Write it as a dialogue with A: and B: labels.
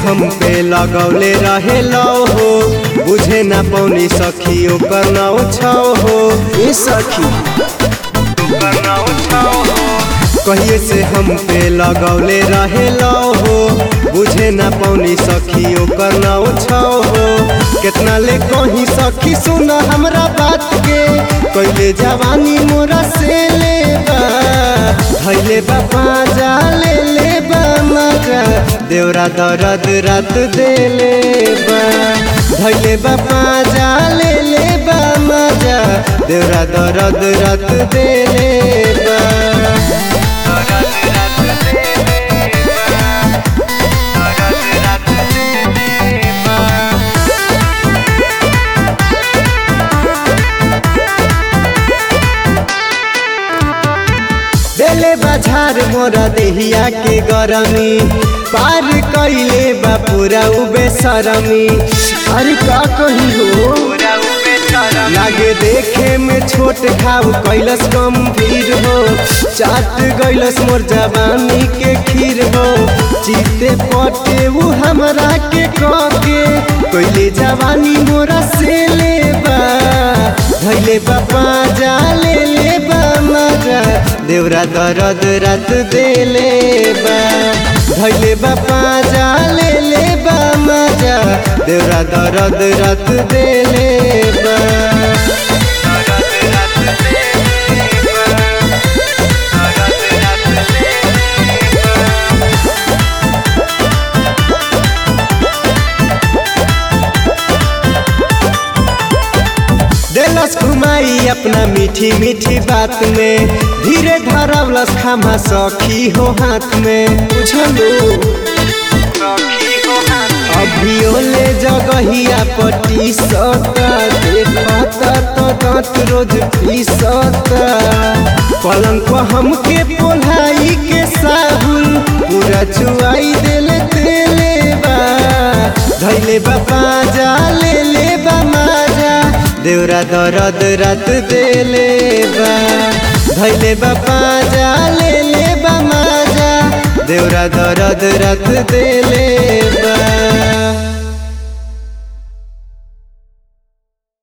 A: हम पे लगौले रहे लो हो बुझे ना पौनी सखी ओकर नाव छाओ हो
B: ए सखी
A: कहिए से हम पे लगौले रहे लो हो बुझे ना पौनी सखी ओकर नाव छाओ हो कितना ले कहीं सखी सुना हमरा बात के कैले जवानी मोरा से ले बा धैले बापा जा ले ले बा मजा देवरा दर्द रात देले बा धैले बापा जा ले ले बा मजा देवरा दर्द रात देले बा देले बाजार मोरा देहिया के गरमी पार कैले बा पूरा उबे सरमी
B: अरे का कही हो
A: लागे देखे में छोट खाव कैलस गंभीर हो चाट गैलस मोर जवानी के खीर हो जीते पटे वो हमरा के कके कैले जवानी मोरा से ले बा धैले बापा जा ले ले बा मजा देवरा दर्द रात देले बा धैले बापा जा ले ले बा मजा देवरा दर्द रात देले बा देलस घुमाई अपना मीठी मीठी बात में धीरे धरवलस खामा सखी हो हाथ में
B: बुझलो
A: अभियो ले जगहिया पटी सता देखता तो दांत रोज पीसता पलंग पर हमके पोलाई के साबुन पूरा चुआई देले तेले बा धैले बापा जा ले ले बा माजा देवरा दर्द रात देले बा धैले बापा जा ले ले बा माजा देवरा दर्द रात देले बा